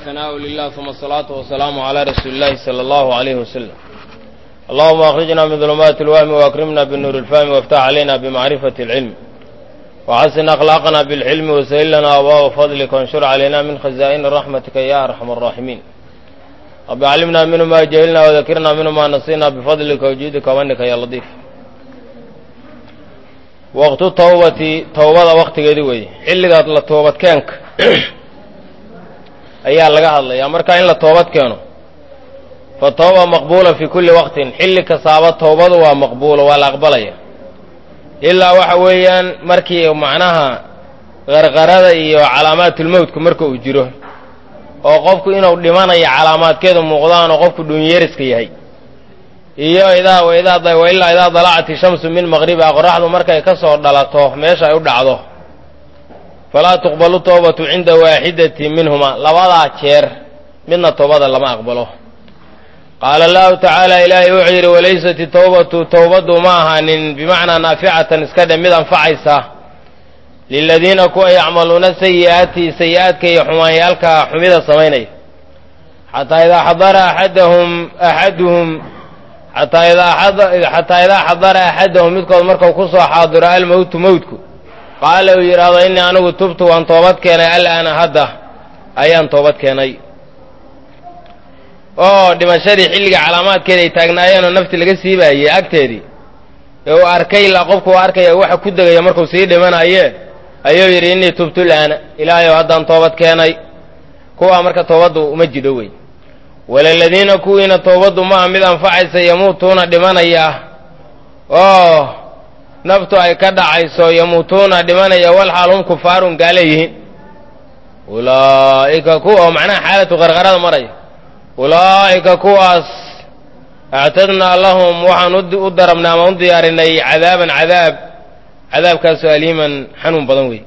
ثناء لله ثم الصلاة والسلام على رسول الله صلى الله عليه وسلم اللهم أخرجنا من ظلمات الوهم وأكرمنا بالنور الفهم وافتح علينا بمعرفة العلم وحسن أخلاقنا بالحلم وسهل لنا أبواب فضلك وانشر علينا من خزائن رحمتك يا أرحم الراحمين رب علمنا منه ما جهلنا وذكرنا منه ما نسينا بفضلك وجودك ومنك يا لطيف waqtu tawbati towbada waktigeedi weeye xilligaad la toobad keenka ayaa laga hadlayaa marka in la toobad keeno fa tawba maqbuula fi kulli waqtin xilli kastaaba towbadu waa maqbuula waa la aqbalaya ilaa waxa weeyaan markii macnaha qarqarada iyo calaamaatulmowtka marka uu jiro oo qofku inuu dhimanayo calaamaadkeedu muuqdaan oo qofku dhuunyariska yahay iyo idaa waidaa wailaa idaa dalacati shamsu min maqribiha qoraxdu markay ka soo dhalato meesha ay u dhacdo falaa tuqbalu toobatu cinda waaxidati minhuma labadaa jeer midna toobada lama aqbalo qaala allahu tacaala ilaahay wuxuu yidhi walaysat itowbatu towbaddu ma ahaanin bimacnaa naaficatan iska dhe mid anfacaysa liladiina kuwa yacmaluuna sayi'aati sayi-aadka iyo xumaanyaalka xumida samaynaya xataa idaa xadara axadahum axaduhum xataa idaa xadara axadahum midkood markau ku soo xaadiro almowtu mowtku qaala uu yidhaahdo innii anigu tubtu waan toobad keenay alaana hadda ayaan toobad keenay oo dhimashadii xilliga calaamaadkeeda ay taagnaayeenoo nafti laga siibaayey agteedii ee uu arkay ilaa qofku uu arkaya waxa ku degaya markuu sii dhimanaye ayuu yidhi innii tubtu laana ilaahayow haddaan toobad keenay kuwaa marka toobaddu uma jidho wey walaladiina kuwiina toobaddu maaha mid anfacaysa yamuutuuna dhimanaya oo naftu ay ka dhacayso yamuutuuna dhimanaya walxaal hum kufaarun gaala yihiin ulaa'ika kuwa oo macnaha xaalatu qarqarada maraya ulaa'ika kuwaas actadnaa lahum waxaan u darabnay ama u diyaarinay cadaaban cadaab cadaabkaasoo aliiman xanuun badan wey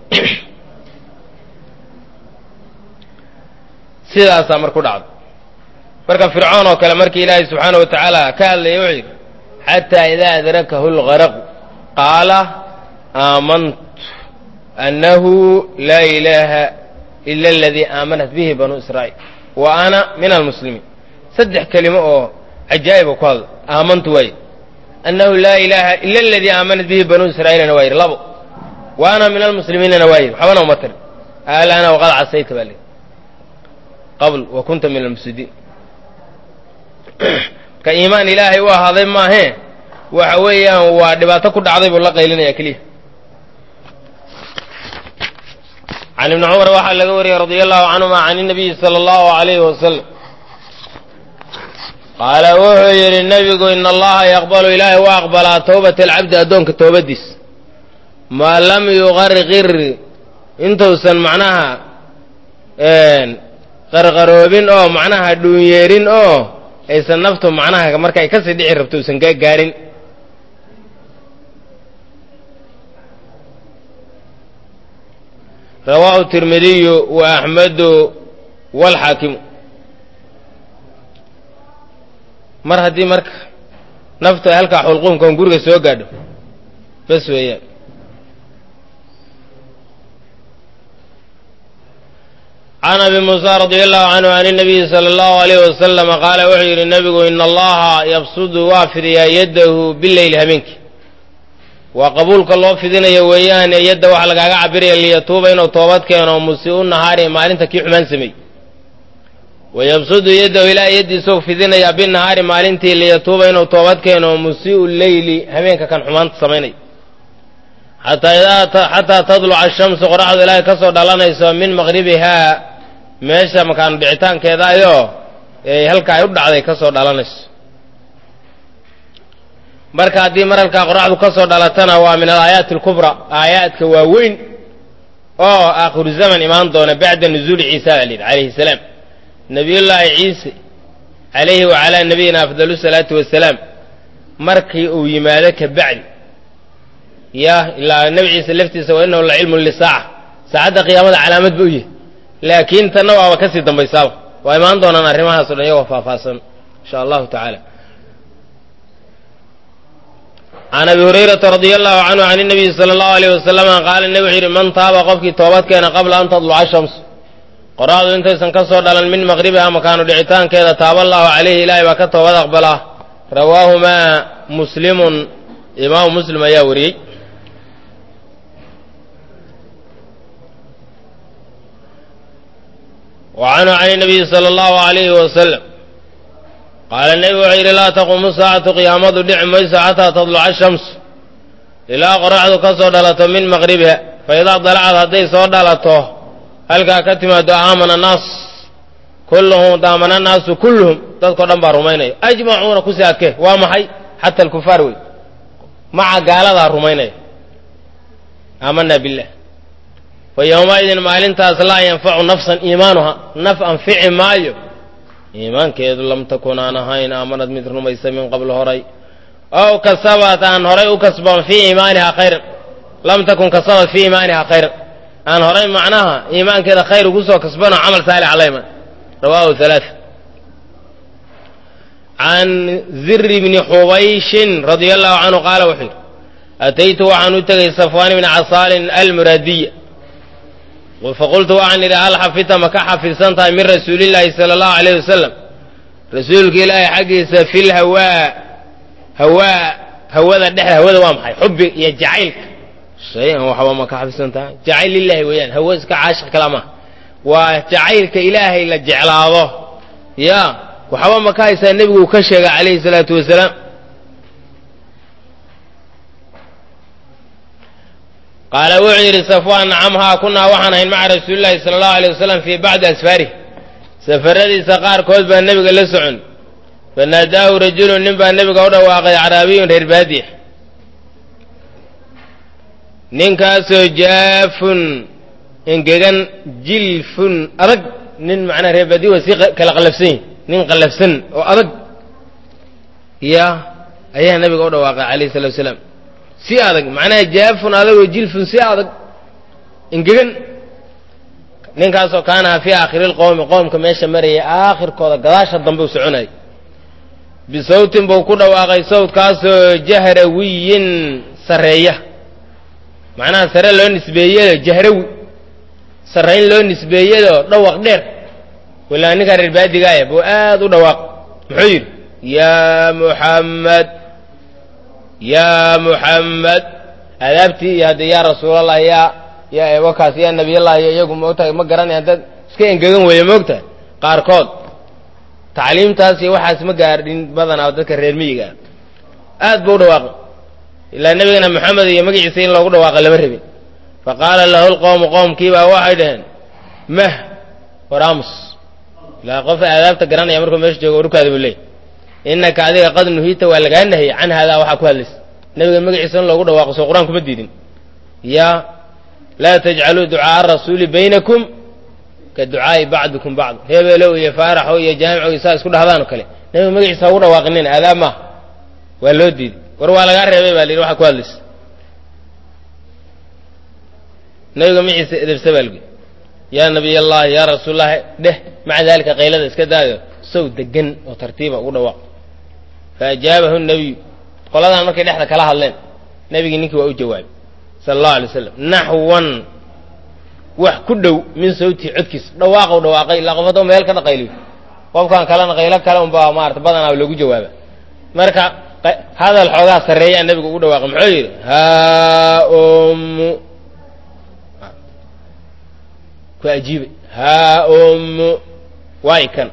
sidaasaa mar ku dhacdo marka fircoon oo kale markii ilaahay subxaana wa tacaala ka hadlaya wuxuu yidhi xataa idaa adrakahu lgaraqu qaala aamantu annahu laa ilaaha ila aladii aamanat bihi banuu israa'iil wa ana min almuslimiin saddex kelimo oo cajaa'iba ku hadla aamantu waaye annahu laa ilaaha ila aladii aamanat bihi banuu israa'iilna waa yidhi labo wa ana min almuslimiinana waa yidhi waxbana uma tarin alaana waqad casayta baa layidhi qabl wa kunta min almufsidiin marka iimaan ilaahay u ahaaday maahee waxa weeyaan waa dhibaato ku dhacday buu la qaylinaya keliya can ibni cumar waxaa laga wariyey radia allahu canhuma can inabiyi sala allahu alayhi wasalam qaala wuxuu yidhi nebigu ina allaha yaqbalu ilaahay waa aqbalaa towbata alcabdi addoonka toobadiis maa lam yuqarqir intuusan macnaha qarqaroobin oo macnaha dhuunyeerin oo aysan naftu macnaha markay kasii dhici rabto usan ka gaarin rawaahu tirmidiyu wa axmedu walxaakimu mar haddii marka naftu ay halkaa xulquumkan guriga soo gaadho bas weeyaan can abi muusa radia allahu canhu can inabiyi sala allahu alayh wasalama qaala wuxuu yidhi nebigu ina allaha yabsudu waa fidiyaa yaddahu bileyli habeenkii waa qabuulka loo fidinayo weeyaane yadda waxa lagaaga cabiraya liyatuuba inuu toobad keeno musii'u nahaari maalinta kii xumaan sameey wayabsudu yaddahu ilaa yaddiisou fidinayaa binahaari maalintii liyatuuba inuu toobad keeno musii'u leyli habeenka kan xumaanta samaynay xataa tadluca ashamsu qoraxdu ilaahay ka soo dhalanayso min maqribihaa meesha makaanu dhicitaankeeda ayoo halka ay u dhacday ka soo dhalanayso marka haddii maralkaa qoraxdu ka soo dhalatana waa min alaayaati alkubra aayaadka waaweyn oo aakhiru zaman imaan doona bacda nuzuuli ciisa baa layidhi calayhi salaam nabiyullaahi ciise calayhi wa calaa nabiyina afdalu salaatu wasalaam markii uu yimaado ka bacdi ya ilaa nebi ciise laftiisa wa inahu la cilmun lisaaca saacadda qiyaamada calaamad ba u yahy laakiin tanna waaba ka sii dambaysaaba waa imaan doonaan arrimahaas o dhan iyagoo faahfaahsan insha allahu tacaala can abi hurayrata radia allahu canhu can inabiyi sala allahu alayh wasalama qaala nebi wuxuu yidhi man taaba qofkii toobad keena qabla an tadluca shamsu qoraxdu intaysan ka soo dhalan min maqribiha makaanu dhicitaankeeda taaba allaahu calayhi ilaahay baa ka toobad aqbalaa rawaahumaa muslimun imaamu muslim ayaa wariyey wa canhu can nabiyi sala allahu alayhi wasalam qaala nebigu wuxuu yidhi laa taquumu saacatu qiyaamadu dhici mayso xataa tadluca shamsu ilaa qoraxdu ka soo dhalato min maqribiha fa idaa dalacad hadday soo dhalato halkaa ka timaado aamana annaas kulluhum daamana annaasu kulluhum dadkao dhan baa rumaynaya ajmacuuna ku saake waa maxay xata alkufaar wey maca gaaladaa rumaynaya aamanaa billah fa yowmaidin maalintaas laa yanfacu nafsan iimaanuha naf anfici maayo iimaankeedu lam takun aan ahayn aamanad mid rumaysa min qabl horay ow kasabat aan horay u kasban fii iimaaniha khayran lam takun kasabat fii iimaaniha khayran aan horay macnaha iimaankeeda khayr ugu soo kasbanoo camal saalix alayman rawahu halaa can ziri bni xubayshin radia allahu canhu qaala wuxuu yidhi ataytu waxaan u tegay safwaan bni casaalin almuraadiya faqultu waxaan idhi hal xafidta ma ka xafidsan tahay min rasuulillaahi sala allahu alayh wasalam rasuulka ilaahay xaggiisa fil hawaa hawaa hawada dhexda hawada waa maxay xubbi iyo jacaylka shay-an waxba ma ka xafidsan tahay jacayl lilaahi weeyaan hawo iska caashiq kala maha waa jacaylka ilaahay la jeclaado ya waxba ma ka haysaa nebigu uu ka sheegay calayhi salaatu wasalaam qaala wuxuu yidhi safwaan nacamhaa kunaa waxaan ahayn maca rasuulillahi sala allahu alay wasalam fii bacdi asfaarih safaradiisa qaarkood baa nebiga la socon fanaadaahu rajulun nin baa nebiga u dhawaaqay caraabiyun reer baadiya ninkaasoo jaafun engegan jilfun adag nin macnaa reer baadiya waa si kala qallafsan yihin nin qallafsan oo adag ya ayaa nebiga u dhawaaqay calayhi salatu wasalaam si adag macnaha jaafun adagoo jilfun si adag engegan ninkaasoo kaanaha fii aakhiri lqowmi qoomka meesha maraya aakhirkooda gadaasha dambe u soconayay bisawtin buu ku dhawaaqay sawtkaasoo jahrawiyin sarreeya macnaha sare loo nisbeeyado jahrawi sarrayn loo nisbeeyado dhawaq dheer walaa ninkaa reer baadigaaya buu aad u dhawaaq muxuu yidhi yaa muxamed yaa muxamed adaabtii iyo hadde yaa rasuulallah yaa yaa wakaas yaa nabiyallah iyo iyagu moogtahay ma garanayaan dad iska engegan weeye moogtahay qaarkood tacliimtaas iyo waxaas ma gaadhin badanaa dadka reer miyiga ah aad buu u dhawaaqay ilaa nebigana moxamed iyo magaciisa in loogu dhawaaqa lama rabin fa qaala lahu lqowmu qoomkiibaa waxay dhaheen mah waraamus ilaa qof aadaabta garanaya markuu meesha joogo warkaada buu leey innaka adiga qad nuhiita waa lagaa nahiyey can haadaa waxaa ku hadlaysa nebiga magaciisa in loogu dhawaaqo soo qur-aan kuma diidin ya laa tajcaluu ducaaa rasuuli baynakum ka ducaa'i bacdikum bacd hebeelow iyo faaraxow iyo jaamicow saa isku dhahdaan oo kale nebiga magaciisa hagu dhawaaqinin aadaab maaha waa loo diiday war waa lagaa reebay baa la yidhi waxaa ku hadlaysa nebiga magaciisa edebsa baa lagui yaa nabiy allahi yaa rasuullahi dheh maca daalika qaylada iska daayo sow degan oo tartiiba ugu dhawaaq fa ajaabahu nabiyu qoladan markay dhexda kala hadleen nebigii ninkii waa u jawaabay sala allahu alay waslam naxwan wax ku dhow min sawtii codkiisa dhawaaqow dhawaaqay ilaa qof haddoo meel ka dhaqayliyo qofkan kalena qaylo kale unbaa maarata badanaa lagu jawaaba marka hadal xoogaa sarreeyaa nebigu ugu dhawaaqay muxuu yidhi haa ummu ku ajiibay haa ummu waay kan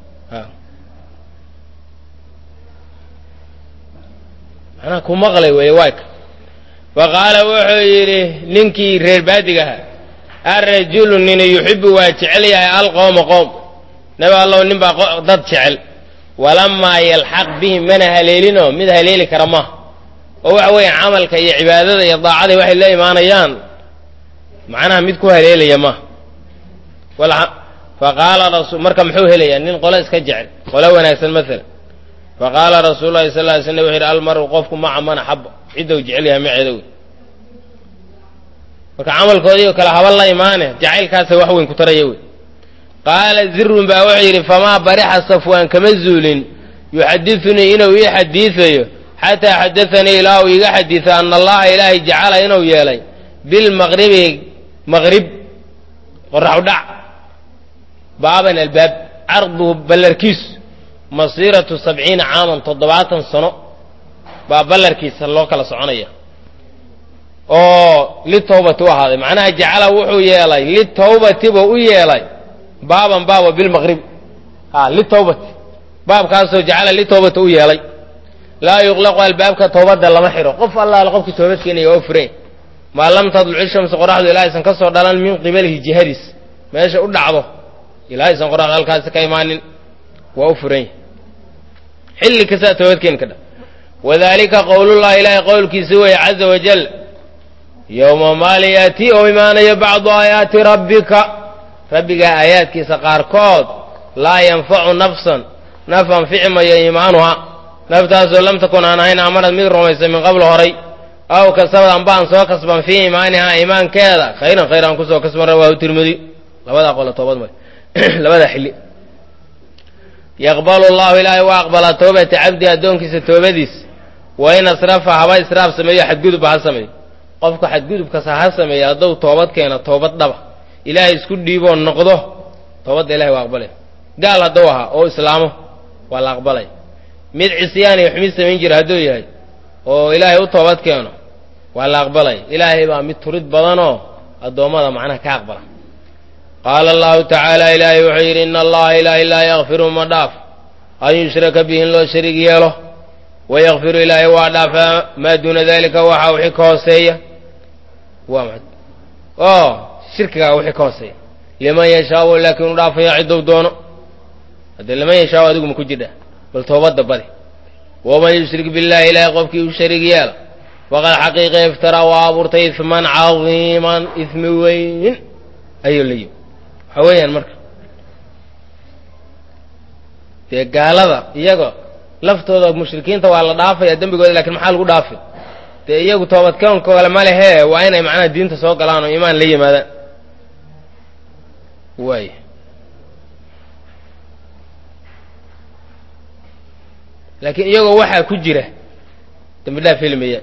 manaa ku maqlay weeye waay kan fa qaala wuxuu yidhi ninkii reer baadiga ahaa arajulu nina yuxibu waa jecel yahay alqowma qowm nabi allow nin baa dad jecel walamaa yalxaq bihim mana haleelinoo mid haleeli kara maaha oo waxa weeye camalka iyo cibaadada iyo daacada waxay la imaanayaan macnaha mid ku haleelaya maaha faqaala rasu marka muxuu helayaa nin qole iska jecel qole wanaagsan maalan faqaala rasuulu lahi sal ly slam wuxu yidhi almaru qofku maca man axaba ciddou jecel yahay maceeda wey marka camalkoodii oo kale haba la imaane jacaylkaasa wax weyn ku taraya wey qaala zirun baa wuxuu yidhi famaa barixa safwaan kama zuulin yuxadiunii inuu ii xadiidayo xataa xadaanii ilaa uu iiga xadiido ana allaha ilaahay jacala inuu yeelay bilmaqribi maqrib qoraxu dhac baaban albaab carduhu ballarkiisu masiiratu sabciina caaman toddobaatan sano baa ballarkiisa loo kala soconaya oo litawbati u ahaaday macnaha jacala wuxuu yeelay litawbati buu u yeelay baaban baaba bilmaqribi a litawbati baabkaasoo jacala litawbati u yeelay laa yuqlaqu albaabka towbadda lama xidho qof allaala qofkii toobad keenaya oo furan maa lam tadluci shamsu qoraxdu ilaa aysan ka soo dhalan min qibalihi jihadiis meesha u dhacdo ilaa aysan qoraxdu halkaasi ka imaanin waa u furan yahy xilli kastaa toobad keeni kadha wadalika qowlullahi ilaahay qowlkiisa weeye caza wajal yowma maalin yaatii oo imaanayo bacdu aayaati rabbika rabbigaa aayaadkiisa qaarkood laa yanfacu nafsan naf anfici mayo iimaanuha naftaasoo lam takun aan ahayn amarad mid rumaysa min qabl horay aw kasabad amba aan soo kasban fii iimaanihaa iimaankeeda khayran khayr aan kusoo kasban rawaahu tirmidi labadaa qolo toobad may labadaa xilli yaqbalu llahu ilaahay waa aqbalaa toobata cabdi addoonkiisa toobadiisa wa in asrafa haba israaf sameeyo xadgudubba ha sameeyo qofka xadgudubkasa ha sameeya hadduu toobad keena toobad dhaba ilaahay isku dhiiboo noqdo toobadda ilahay waa aqbalaya gaal hadduu ahaa oo islaamo waa la aqbalaya mid cisyaan iyo xumid samayn jira hadduu yahay oo ilaahay u toobad keeno waa la aqbalaya ilaahay baa mid turid badanoo addoommada macnaha ka aqbala qaala allahu tacaala ilaahay wuxuu yidhi ina allaha ilaahay laa yakfiru ma dhaaf an yushraka bihi in loo shariig yeelo wayakfiru ilaahay waa dhaafaa maa duuna dalika waxa wixii ka hooseeya waa ma oo shirkigaa wixii ka hooseeya liman yashaau laakiin u dhaafaya ciddou doono haddee liman yashaau adigu ma ku jidha bal toobadda badi waman yushrik billahi ilaahay qofkii u shariig yeela faqad xaqiiqa iftaraa waa abuurtay isman cadiiman ismi weyn ayuu layi waxa weeyaan marka dee gaalada iyaga laftooda mushrikiinta waa la dhaafaya dembigooda lakin maxaa lagu dhaafay dee iyagu toobadkoonkooda ma lehe waa inay macnaha diinta soo galaan oo iimaan la yimaadaan waay laakiin iyagoo waxaa ku jira dembi dhaaf helmaya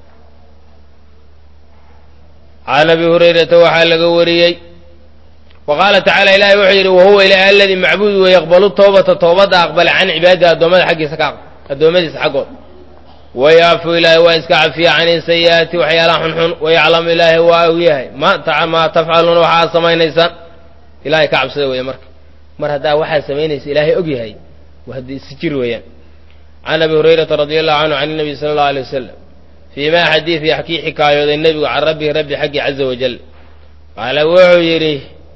can abi hurayrata waxaa laga wariyey wa qaala tacala ilahi wuxuu yidhi wahuwa ilaah aladii macbuud wey yaqbalu toobata toobadda aqbala can cibaadihi addoommada xaggiisa ka addoommadiisa xaggood wayaafu ilaahay waa iska cafiya can sayi'aati waxyaalaha xunxun wayaclamu ilaahay waa og yahay ma maa tafcaluuna waxaad samaynaysaan ilahay ka cabsada weeye marka mar haddaa waxaad samaynaysa ilaahay og yahay waa haddii isi jir weeyaan can abi hurayrata radi allahu canhu can nabiy sala allahu alay wasalam fii ma xadiid yaxkii xikaayooday nebigu can rabbihi rabbi xaggi caza wajal qaala wuxuu yidhi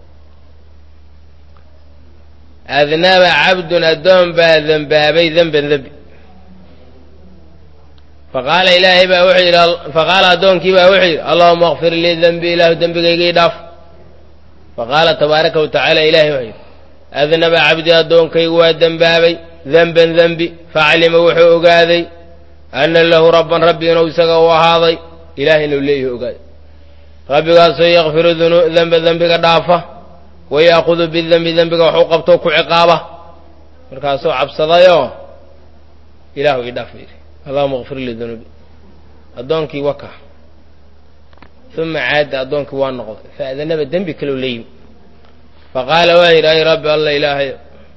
adnaba cabdun addoon baa dembaabay denban dembi faqaala ilaahay baa wuxuu yidhi faqaala addoonkii baa wuxuu yidhi allahuma akfir lii dembi ilaahu dembigaygii dhaaf faqaala tabaaraka wa tacaala ilahay wuxuu yidhi adnaba cabdi addoonkaygu waa dembaabay denban dembi faclima wuxuu ogaaday ana lahu rabban rabbi inuu isaga u ahaaday ilahay inuu leeyahi ogaaday rabbigaasoo yakfiru denba dembiga dhaafa wayaakudu bidembi dembiga waxu qabtoo ku ciqaaba markaasuu cabsadayoo ilaahu ii dhaaf yidhi allahuma kfir lii dunuubi addoonkii waka uma caada addoonkii waa noqday faadanaba dembi kaleu la yimi faqaala waa yidhi ay rabbi alla ilaahay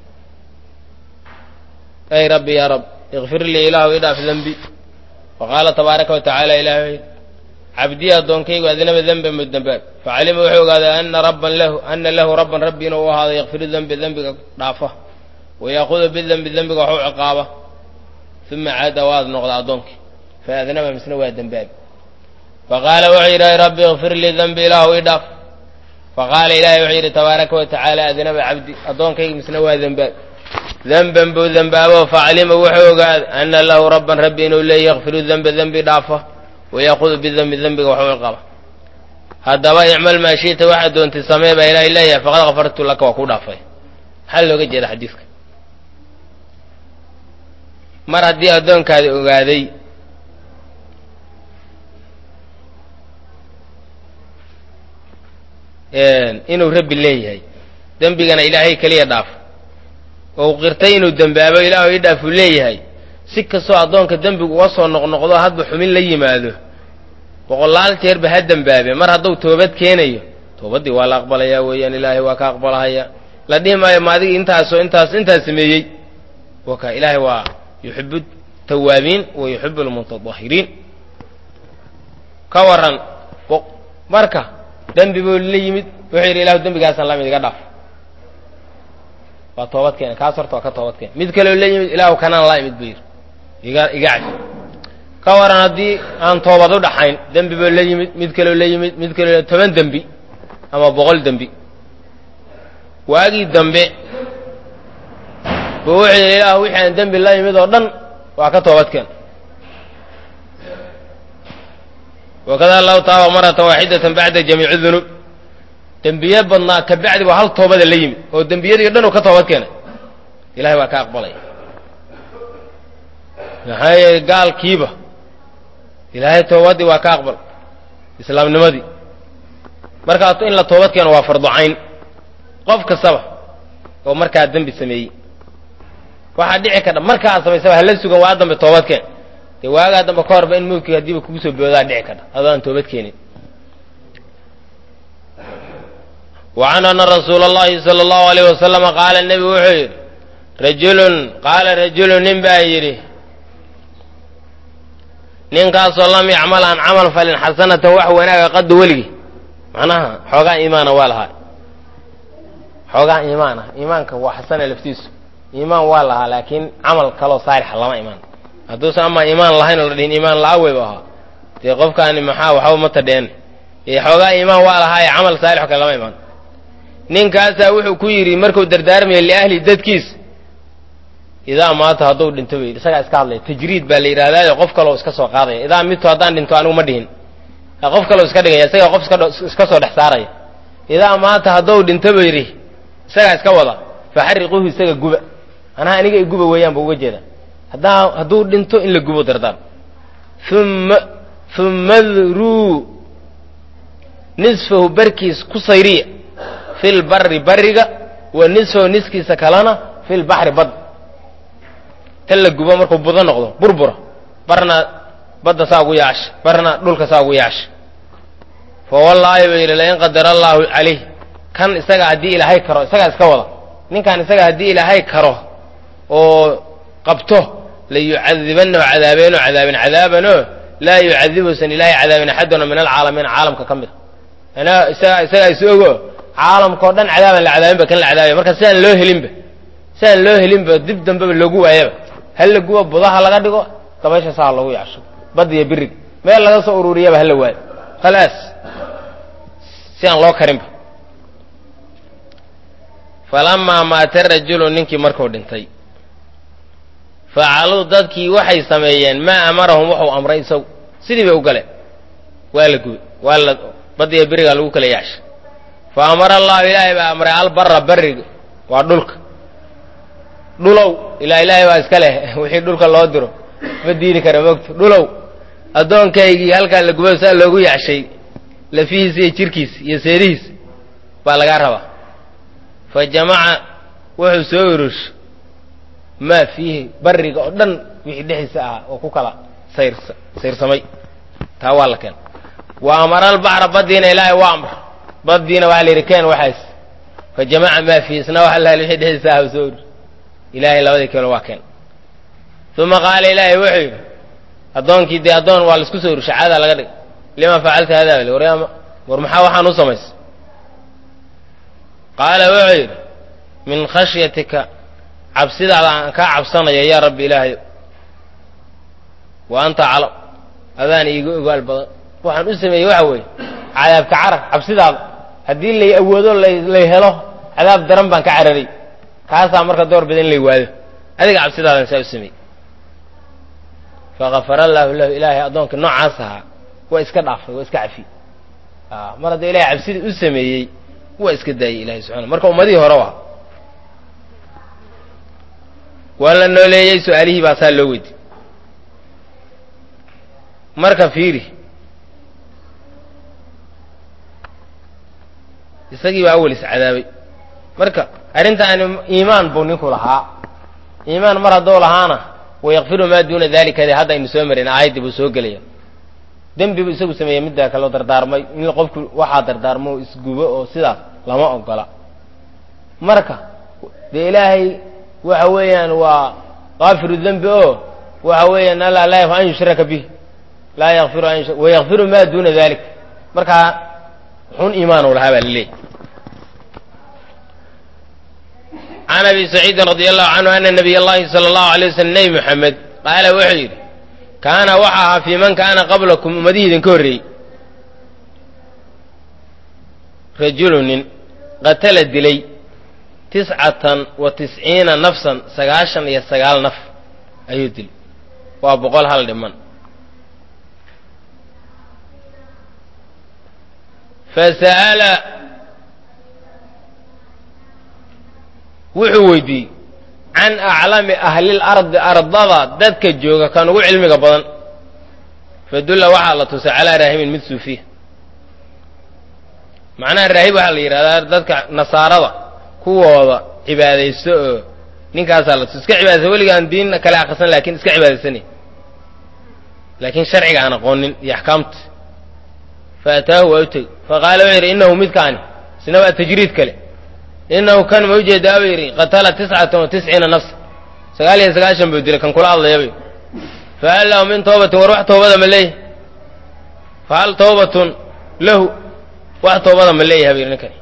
ay rabbi yaa rab ikfir lii ilaahu ii dhaaf dembi faqaala tabaaraka wa tacaala ilahay cabdii addoonkaygu adnaba denban mu dembaab facalima wuxuu ogaaday ana rabban lahu ana lahu rabban rabbi inuu u ahaaday yakfiru dembi dembiga dhaafa wayaakudu bidembi dembiga waxu ciqaaba uma caada waad noqda addoonkii faadnaba misna waa dembaabi faqaala wuxuu yidhi ay rabbi ikfir lii dembi ilaahu ii dhaaf faqaala ilahay wuxuu yidhi tabaaraka wa tacaala adnaba cabdi addoonkayga misna waa dembaab denban buu dembaabo facalima wuxuu ogaaday ana lahu rabban rabbi inuu leeya yakfiru demba dembi dhaafa wayaakudu bidembi dembiga waxu ciqaba haddaba icmal maa shi'ta waxaad doontay samee baa ilaahay leeyahay faqad kafartu laka waa ku dhaafay maxaa looga jeeda xadiidka mar haddii addoonkaadi ogaaday inuu rabbi leeyahay dembigana ilaahay keliya dhaaf oo u qirtay inuu dembaabo ilaahu ii dhaafuu leeyahay si kastoo addoonka dembigu uga soo noqnoqdo hadba xumin la yimaado boqolaal jeerba ha dembaabe mar hadduu toobad keenayo toobaddii waa la aqbalayaa weeyaan ilaahay waa ka aqbalahaya la dhihi maayo ma adiga intaasoo intaas intaas sameeyey waka ilaahay waa yuxibu tawaabiin wa yuxibu lmutatahiriin ka waran marka dembi buu la yimid wuxuu yidhi ilahu dembigaasaan lamid iga dhaaf waa toobad keena kaas horta waa ka toobad keena mid kaleo la yimid ilaahu kanaan la imid buu yidhi iga iga cafi ka waran haddii aan toobad u dhaxayn dembi buu la yimid mid kaleo la yimid mid kaleo toban dembi ama boqol dembi waagii dambe buu wuxuu yidhi ilaahu wixii aan dembi la yimid oo dhan waa ka toobad keen wakada allahu taaba marata waaxidatan bacda jamiici dunuub dembiye badnaa ka bacdi waa hal toobada la yimid oo dembiyadii o dhan uu ka toobad keenay ilahay waa ka aqbalaya maxaa yeele gaalkiiba ilaahay toobaddii waa ka aqbal islaamnimadii markaas in la toobad keeno waa farducayn qof kastaba oo markaa dembi sameeyey waxaa dhici kardha markaa samaysaba hala sugan waa dambe toobad keen dee waagaa dambe ka horba in mawdkii haddiiba kugu soo boodaa dhici kardha adoo aan toobad keenin wa can ana rasuula allahi sala allahu alayh wasalama qaala nebigu wuxuu yidhi rajulun qaala rajulun nin baa yidhi ninkaasoo lam yacmal aan camal falin xasanatan wax wanaaga qaddu weligii macnaha xoogaa iimaana waa lahaa xoogaa iimaan ah iimaanka waa xasana laftiisu iimaan waa lahaa laakiin camal kaloo saalixa lama imaan hadduusan amaa iimaan lahayn oo la dhihin iimaan la-a weyba ahaa dee qofkaani maxaa waxba ma tadheen xoogaa iimaan waa lahaa ee camal saalixo kale lama imaan ninkaasaa wuxuu ku yidhi markuu dardaarmaya liahli dadkiis idaa maata hadduu dhinto bay yidhi isagaa iska hadlaya tajriid baa la yidhahdaayo qof kaloo iska soo qaadaya idaa midtu haddaan dhinto anigu ma dhihin qof kaloo iska dhigaya isagaa qof iska soo dhex saaraya idaa maata hadduu dhinto ba yidhi isagaa iska wada faxariquuhu isaga guba manaha aniga i guba weeyaan ba uga jeeda haddaa hadduu dhinto in la gubo dardaar uma uma druu nisfahu barkiis ku sayriya fi lbari bariga wa nisfahu niskiisa kalena fi lbaxri bad tan la gubo markuu budo noqdo burbura barna badda saa ugu yaasha barna dhulka saa ugu yaasha fa wallaahi ba yidhi lain qadara allaahu calayh kan isaga haddii ilaahay karo isagaa iska wada ninkan isaga haddii ilaahay karo oo qabto la yucadibanahu cadaabeenoo cadaabin cadaabanoo laa yucadibusan ilaahay cadaabin axaduna min alcaalamiin caalamka ka mid a anaa isaga isagaa is ogo caalamkao dhan cadaaban la cadaabinba kan la cadaabaya marka sidaan loo helinba sidaan loo helinba dib dambeba loogu waayaba hal la gubo budaha laga dhigo dabaysha saa lagu yacsho badiyo birig meel laga soo ururiyaba hala waayo khalaas si aan loo karinba falamaa maata rajulu ninkii markuu dhintay facaluu dadkii waxay sameeyeen maa amarahum wuxuu amray isagu sidii bay u galeen waa la gubay waa la badiyo birigaa lagu kala yaashay fa amara allahu ilaahay baa amray albara bariga waa dhulka dhulow ilaa ilaahay baa iska leh wixii dhulka loo diro ma diidi kara mogto dhulow addoonkaygii halkaa la gubo saa loogu yacshay lafihiisa iyo jirkiisa iyo seedihiisa baa lagaa rabaa fa jamaca wuxuu soo urusha maa fiihi bariga oo dhan wixii dhexdiisa ahaa oo ku kala sayr sayrsamay taa waa la keen wa amara albaxra baddiina ilaahay waa amr baddiina waxaa la yidhi keen waxaas fa jamaca maa fiihi isna waxa la wixii dhexdiisa ahaa soo urus ilaahay labadii keeno waa keen uma qaala ilaahay wuxuu yidhi addoonkii dee addoon waa laisku soo urusha caadaa laga dhig lima facalta hada bal waryaama war maxaa waxaan u samaysay qaala wuxuu yidhi min khashyatika cabsidaada aan kaa cabsanaya yaa rabbi ilaahayo wa anta calam adaan iiga ogaal badan waxaan u sameeyey waxa weeye cadaabka carar cabsidaada haddii lay awoodo lay helo cadaab daran baan ka cararay kaasaa marka door bida in lay waayo adiga cabsidaadan saa u sameeyey fakafara allaahu lahu ilaahay addoonka noocaas ahaa waa iska dhaafay waa iska cafiyey mar hadduu ilahay cabsidii u sameeyey waa iska daayey ilahay subxana marka ummadihii hore waa waa la nooleeyey su-aalihii baa saa loo weydiy marka fiiri isagii baa awel iscadaabay marka arrintaani iimaan buu ninku lahaa iimaan mar hadduu lahaana wayakfiru maa duuna dalika de hadda aynu soo marin aayaddii buu soo gelaya dembi buu isagu sameeyey midda kaloo dardaarmay in qofku waxaa dardaarmo isgubo oo sidaas lama ogola marka dee ilaahay waxa weeyaan waa kaafiru dembi oo waxa weeyaan alla laa yakfiru an yushraka bih laa yakfiru an wayakfiru ma duna dalik markaa xun iimaan u lahaa baa laleeyahy can abi saciidin radi allahu canhu ana nabiy allahi sala allahu alay waslm nebi moxamed qaala wuxuu yidhi kaana waxa ahaa fii man kaana qablakum ummadihii idinka horreeyey rajulu nin qatala dilay tiscatan wa tisciina nafsan sagaashan iyo sagaal naf ayuu dilay waa boqol hal dhiman fasa'ala wuxuu weydiiyey can aclami ahlil ardi ardada dadka jooga kan ugu cilmiga badan fadulla waxaa la tusay calaa raahibin mid suufiya macnaha raahib waxaa la yidhahdaa dadka nasaarada kuwooda cibaadaysto oo ninkaasaa la tusay iska cibaadaysa weligaan diin kale akrisan laakiin iska cibaadaysanay laakiin sharciga aan aqoonin iyo axkaamta fa ataahu waa u tegey faqaala wuxuu yidhi innahu midkaani isna waa tajriid kale inahu kan ma ujeedaa buu yidhi qatala tiscatan wa tisciina nafsa sagaal iyo sagaashan buu dilay kan kula hadlayabay fahal lahu min toobatin war wax toobada ma leeyahay fahal toobatun lahu wax toobada ma leeyahay buu yidhi ninkani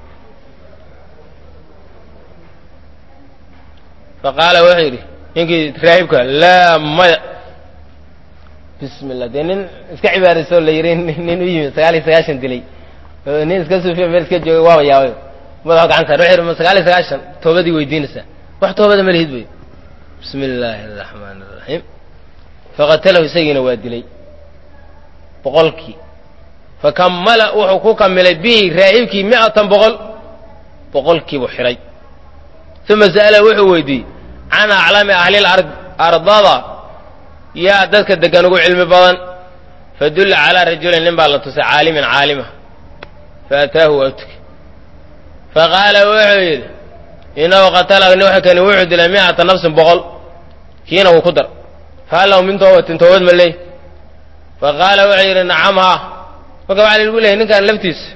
faqaala wuxuu yidhi ninkii raahibka laa maya bismi llah dee nin iska cibaadayso la yidhi nin u yimid sagaal iyo sagaashan dilay nin iska suufiya meel iska joogay waaba yaabay madaxu gacan saar wuxuu yidhi sagaal iyo sagaashan toobadii weydiinaysaa wax toobada ma lihid bay bismi illaahi araxmaan araxiim faqatalahu isagiina waa dilay boqolkii fakammala wuxuu ku kamilay bihi raahibkii mi'atan boqol boqolkiibuu xidhay uma sa'ala wuxuu weydiiyey can aclami ahlil ard ardada yaa dadka degan ugu cilmi badan fadulla calaa rajulin nin baa la tusay caalimin caalima faataahu waa utugay faqaala wuxuu yidhi inahu qatala kani wuxuu dilay mi'ata nafsin boqol kiina wuu ku dar fahal lahu min toobatin toobad ma leey faqaala wuxuu yidhi nacam haa marka waxaa lagu leeyay ninkan laftiisa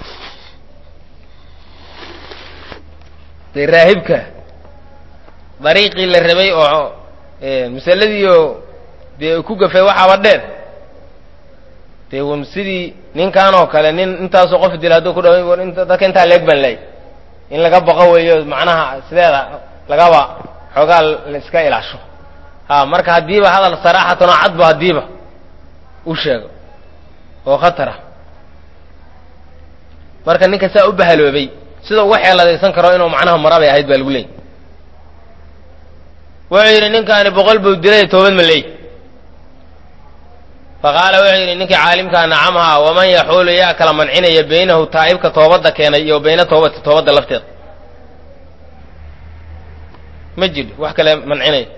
dee raahibka dariiqii la rabay oo masaladiioo dee ku gafay waxaaba dheer dee sidii ninkan oo kale nin intaasoo qof dila hadduu ku dhaw dadka intaa leeg baan leey in laga baqo weeyo macnaha sideeda lagaba xoogaa la iska ilaasho ha marka haddiiba hadal saraaxatan oo cadba haddiiba u sheego oo khatar ah marka ninka saa u bahaloobay sida uga xeeladaysan karo inuu macnaha mara bay ahayd baa lagu leeyay wuxuu yidhi ninkaani boqol buu dilay toobad ma leey faqaala wuxuu yidhi ninkii caalimkaa nacamhaa waman yaxuulu yaa kala mancinaya beynahu taa'ibka toobadda keenay iyo bayna toobati toobadda lafteeda ma jiro wax kale mancinaya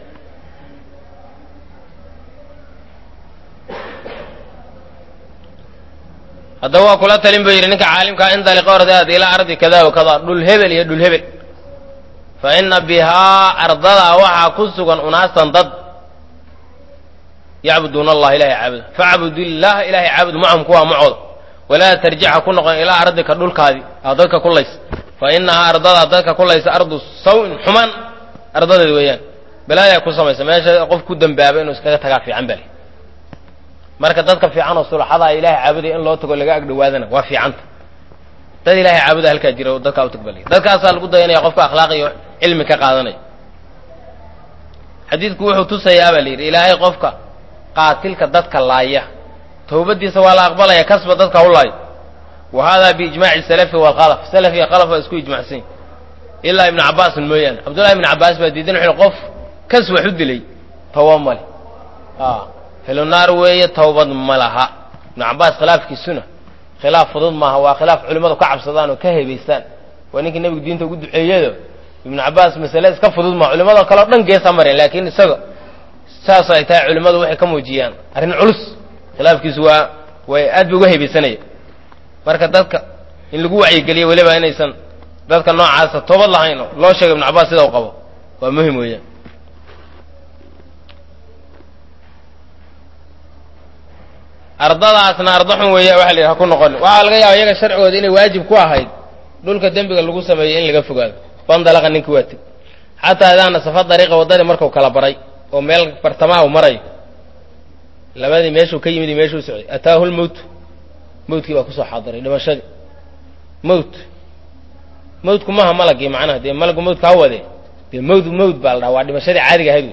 haddaba waa kula talin buu yidhi ninka caalimkaa indaliqa ordaad ilaa ardi kada wa kada dhul hebel iyo dhul hebel fa ina bihaa ardadaa waxaa ku sugan unaasan dad yacbuduuna allah ilahay caabuda facbud illaha ilahay caabud macahum kuwaa macooda walaa tarjixa ku noqon ilaa ardika dhulkaadii aa dadka ku laysa fa inahaa ardadaa dadka ku laysa ardu sawin xumaan ardadeed weeyaan balaayaa ku samaysa meesha qof ku dembaaba inuu iskaga tagaa fiican bale marka dadka fiican oo sulaxadaa ilahay caabudaya in loo tago laga agdhowaadana waa fiicanta dad ilahay caabuda halkaa jira oo dadkaa u tagbaliya dadkaasaa lagu dayanaya qofka akhlaaq iyo cilmi ka qaadanaya xadiidku wuxuu tusayaa baa la yidhi ilaahay qofka qaatilka dadka laaya towbadiisa waa la aqbalaya kasba dadka u laayo wa hada biijmaaci salafi walkhalaf salaf iyo khalaf waa isku ijmacsan ilaa ibnu cabaasin mooyaane cabdullahi ibnu cabaas baa diidan wuxuu qof kas wax u dilay tawba male helunaar weeye tawbad ma laha ibnu cabaas khilaafkiisuna khilaaf fudud maaha waa khilaaf culimmadu ka cabsadaan oo ka hebaystaan waa ninkii nebigu diinta ugu duceeyado ibnu cabaas masale iska fudud maha culimmado kale o dhan geesa mareen laakiin isaga saas ay tahay culimmadu waxay ka muujiyaan arrin culus khilaafkiisu waa way aad bay uga hebaysanaya marka dadka in lagu wacyigeliyo weliba inaysan dadka noocaasa toobad lahayn oo loo sheego ibnu cabaas sida u qabo waa muhim weeyaan ardadaasna arda xun weeya waxa la yidhaha ku noqon waxaa laga yaaba iyaga sharcigooda inay waajib ku ahayd dhulka dembiga lagu sameeyo in laga fogaado bandalaqa ninkii waa teg xataa idaa nasafa dariiqa waddadii marku kala baray oo meel bartamaha u marayo labadii meeshuu ka yimid iyo meeshuu socday ataahu lmowtu mawtkii baa kusoo xaadiray dhimashadii mowt mawtku maaha malagii macnaha dee malagu mawtka ha wade dee mawt mawt baa la dhaha waa dhimashadii caadiga ahayd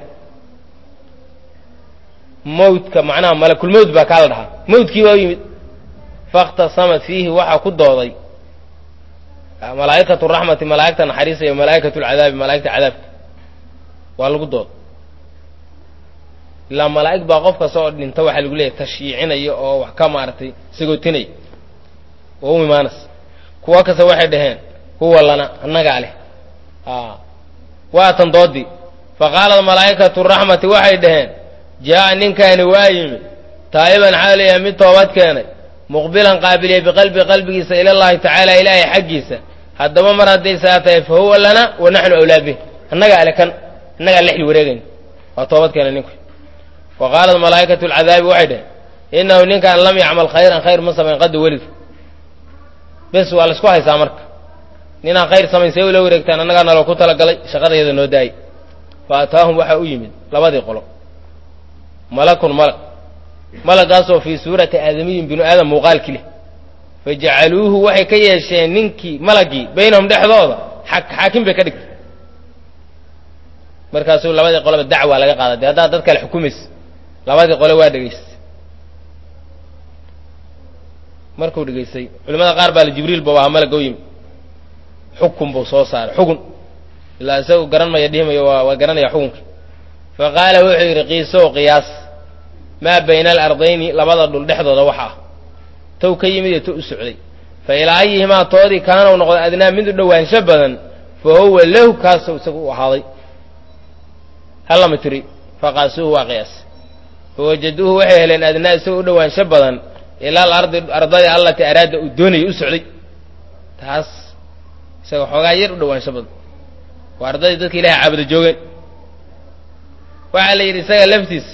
mawtka macnaha malakulmowt baa kaa la dhahaa mawtkii baa u yimid faاkhtasamat fiihi waxaa ku dooday malaa'ikatu raxmati malaa'igta naxariisa iyo malaa'ikatu lcadaabi malaa'igta cadaabka waa lagu dooda ilaa malaa'ig baa qof kasta oo dhinta waxaa lagu leeyahy tashyiicinaya oo wax ka maaragtay sagootinaya oo u imaanas kuwo kasta waxay dhaheen huwa lana annagaa leh waatan doodii faqaalat malaa'ikatu raxmati waxay dhaheen jaa'a ninkaani waa yimid taa'iban xaaliya mid toobad keenay muqbilan qaabiliya biqalbi qalbigiisa ila llahi tacaala ilaahay xaggiisa haddaba mar hadday saa tahay fa huwa lana wa naxnu awlaa bih annagaa ale kan annagaa lexli wareegayna waa toobad keenay ninku wa qaalat malaa'ikatu alcadaabi waxay dhaheen innahu ninkaan lam yacmal khayran khayr ma samayn qadda weliga bes waa laisku haysaa marka ninaan khayr samayn see ula wareegtaan annagaa naloo ku talagalay shaqadayada noo daayay fa ataahum waxaa u yimid labadii qolo malakun malag malagaasoo fii suurati aadamiyin binu aadam muuqaalki leh fa jacaluuhu waxay ka yeesheen ninkii malagii baynahum dhexdooda xaakim bay ka dhigtay markaasuu labadii qoleba dacwa laga qaada dee haddaad dad kale xukumaysa labadii qole waa dhegaystay markuu dhegaystay culimada qaar baa la jibriil ba waa malaga u yimi xukun buu soo saaray xugun ilaa isagu garan maya dhihimayo waa waa garanaya xukunka fa qaala wuxuu yidhi qiisow qiyaas maa bayna alardayni labada dhul dhexdooda waxa ah tow ka yimid iyo to u socday fa ilaa ayihimaa toodii kaanau noqday adnaa mid u dhowaansho badan fa huwa lahu kaasuu isagu u ahaaday hallama tiri faqaasuuhu waa qiyaas fawajaduuhu waxay heleen adnaa isagoo u dhowaansho badan ila alardi ardadii allati araada uu doonayay u socday taas isaga xoogaa yar u dhowaansho badan waa ardadii dadka ilahay caabuda joogeen waxaa la yidhi isaga laftiisa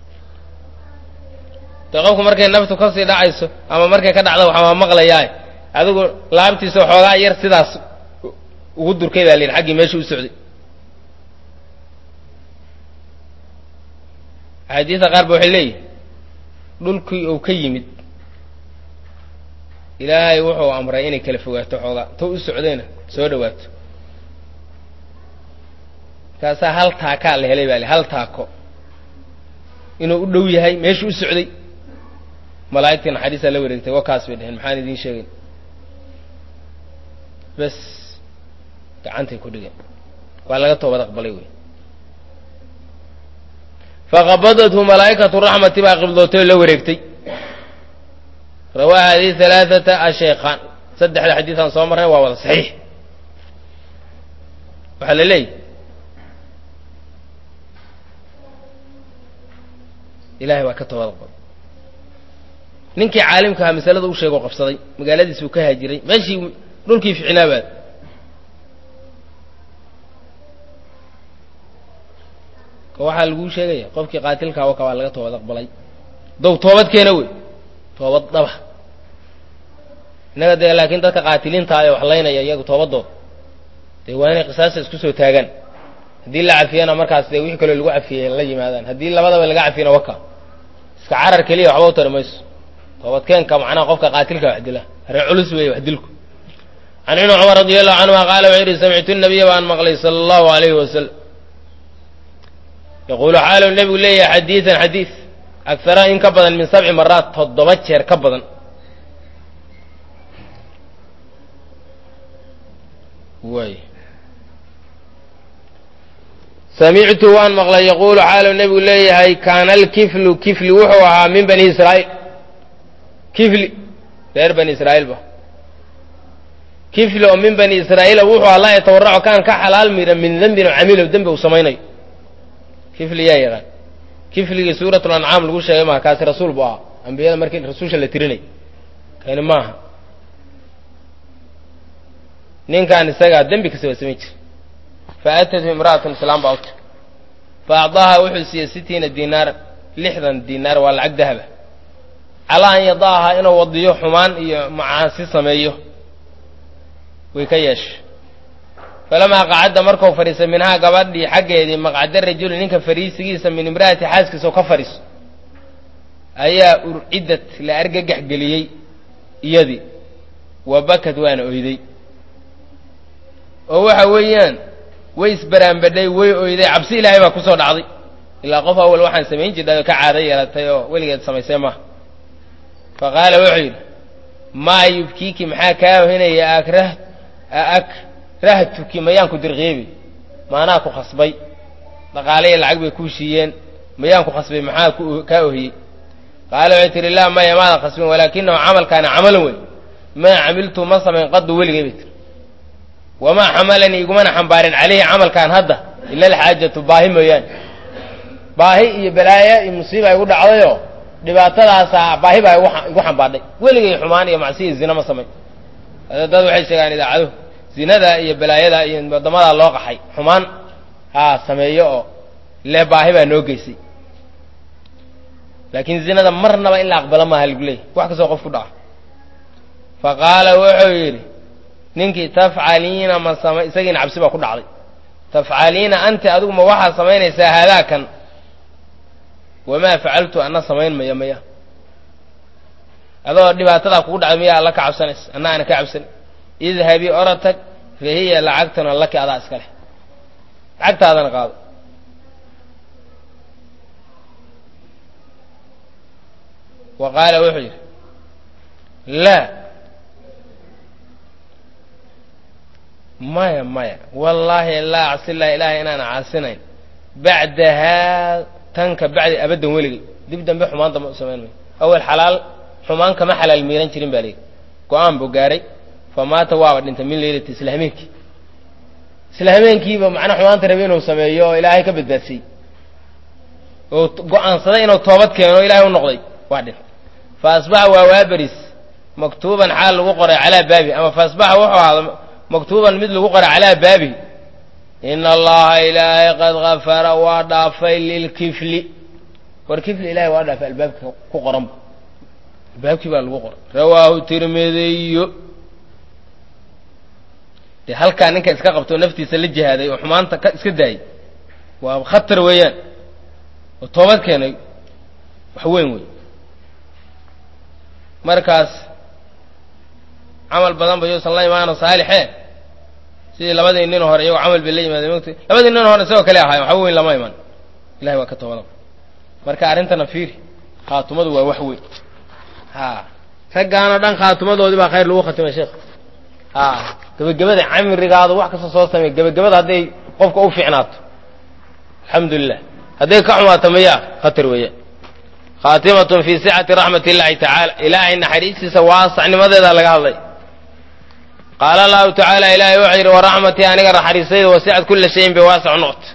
dee qofku markay naftu kasii dhacayso ama markay ka dhacdo waxaa maqlayaa adigu laabtiisa xoogaa yar sidaas ugu durkay baa la yidhi xaggii meesha u socday axaadiista qaar ba waxay leeyihin dhulkii uu ka yimid ilaahay wuxuu amray inay kala fogaato xoogaa to u socdayna soo dhawaato markaasaa hal taakaa la helay baa le hal taako inuu u dhow yahay meeshu u socday malaa'igtii naxariisaa la wareegtay wakaas bay dheheen maxaan idiin sheegayn bes gacantay ku dhigeen waa laga toobad aqbalay wey faqabadathu malaa'ikatu raxmati baa qibdootay oo la wareegtay rawaa hadihi halaaثata ashaykhaan saddexda xadiiثaan soo marnay waa wada saxiix waxaa la leeyahy ilahay waa ka toobad aqbalay ninkii caalimka ahaa masalada u sheegoo qabsaday magaaladiis buu ka haajiray meeshii dhulkii ficnaabaad waxaa laguu sheegaya qofkii qaatilkaa waka waa laga toobad aqbalay dow toobad keena wey toobad dhaba innaga dee laakiin dadka qaatiliinta ee wax laynaya iyagu toobadooda dee waa inay qisaasta isku soo taagaan haddii la cafiyana markaas dee wixii kaloo lagu cafiyey la yimaadaan haddii labadaba laga cafiyana waka iska carar keliya waxba u tari mayso toobadkeenka macnaha qofka qaatilka wax dila arrin culus weeye wax dilku can ibni cumar radi allahu canhuma qaala wuxuu yidhi samictu nabiya baan maqlay sala allahu alayhi wasalam yaquulu xaalu nebigu leeyahay xadiidan xadiid agara in ka badan min sabci maraat toddoba jeer ka badan waay samictu waan maqlay yaquulu xaalu nebigu leeyahay kaana alkiflu kifli wuxuu ahaa min bani israa'iil kifli reer bani israa'iil ba kifli oo min bani israa'iila wuxuu ahaa laa yatawaracu kaan ka xalaal mira min dembin oo camiilow dembi uu samaynayo kifli yaa yaqaan kifligii suuratul ancaam lagu sheegay maha kaasi rasuul bu ahaa ambiyada markii rasuulsha la tirinay kani maaha ninkaan isagaa dembi kasta waa samayn jira fa aatatu imra'atun islaam baa uti fa acdaaha wuxuu siiyey sitiina diinaaran lixdan diinaar waa lacag dahaba calaa an yada'ahaa inuu wadiyo xumaan iyo macaasi sameeyo way ka yeeshay falamaa qacadda markuu fadhiistay minhaa gabadhii xaggeedii maqcada rajuli ninka fariisigiisa min imra'ati xaaskiisa oo ka fadhiiso ayaa urcidad la argagax geliyey iyadii wa bakad waana oyday oo waxa weeyaan way isbaraanbadhay way oyday cabsi ilaahay baa kusoo dhacday ilaa qof awal waxaan samayn jirtay oo ka caado yeelatay oo weligeed samaysay maaha fa qaala wuxuu yidhi maa yubkiiki maxaa kaa ohinaya akrah akrahtuki mayaan ku dirqiyebi maanaa ku khasbay dhaqaale iyo lacag bay kuu shiiyeen mayaan ku khasbay maxaa kaa ohiyey qaala waxay tihi laa maya maadan khasbin walaakinahu camalkaana camalan wey maa camiltu ma samayn qadu weligay bay tiri wamaa xamalanii igumana xambaarin calayhi camalkaan hadda ila alxaajatu baahi mooyaane baahi iyo balaayo iyo musiiba igu dhacdayoo dhibaatadaasaa baahi baa igu xambaadhay weligay xumaan iyo macsiya zina ma samayn dad waxay sheegaan idaacaduhu zinada iyo balaayada iyo wadamadaa loo qaxay xumaan haa sameeyo oo le baahi baa noo geysay laakiin zinada marnaba in la aqbalo maaha lagu leeyahy wax kastoo qof ku dhaca fa qaala wuxuu yidhi ninkii tafcaliina ma sama isagiina cabsi baa ku dhacday tafcaliina anti adigu ma waxaad samaynaysaa haadaakan wamaa facaltu ana samayn maya maya adoo dhibaatadaa kugu dhacday miyaa alla ka cabsanaysa anna aana ka cabsan idhabii oratag fa hiya lacagtuna laki adaa iska leh lacagtaadana qaado wa qaala wuxuu yidhi laa maya maya wallaahi laa acsilah ilaahay inaan caasinayn bacdahaa tanka bacdi abaddan weligay dib dambe xumaan dambe u samayn mayo awel xalaal xumaan kama xalaal miiran jirin baa layidhi go-aan buu gaaray fa maata waaba dhintay min leylati isla hameenkii isla hameenkiiba macnaa xumaanta rabe inuu sameeyo oo ilaahay ka badbaadsiiyey oo go-aansaday inuu toobad keeno o ilahay u noqday waa dhintay fa asbaxa waa waaberis maktuuban xaal lagu qoray calaa baabi ama fa asbaxa wuxuu ahaada maktuuban mid lagu qoray calaa baabi ina allaha ilaahay qad gafara waa dhaafay lilkifli war kifli ilahay waa dhaafay albaabka ku qoranba albaabkii baa lagu qoray rawaahu tirmidiyo dee halkaa ninka iska qabtoo naftiisa la jihaaday oo xumaanta ka iska daayay waa khatar weeyaan oo toobad keenay wax weyn wey markaas camal badan ba yuusan la imaano saalixe sidii labadii nin hore iyagoo camal bay la yimaadeen mot labadii nin hore isagoo kale ahaay waxba weyn lama iman ilahay waa ka toobada marka arrintana fiiri khaatumadu waa wax weyn ha raggaanoo dhan khaatumadoodii baa khayr lagu khatimay sheekh ha gebagabada camrigaadu wax kasta soo samey gebagabada hadday qofka u fiicnaato alxamdu lilah hadday ka xumaato mayaa khatar weeya khaatimatun fii sicati raxmat illahi tacaala ilaahay naxariistiisa waasacnimadeeda laga hadlay qaala allahu tacaala ilaahay wuxuu yidhi waraxmatii aniga naxariistayda wasicat kula shayin bay waasac noqota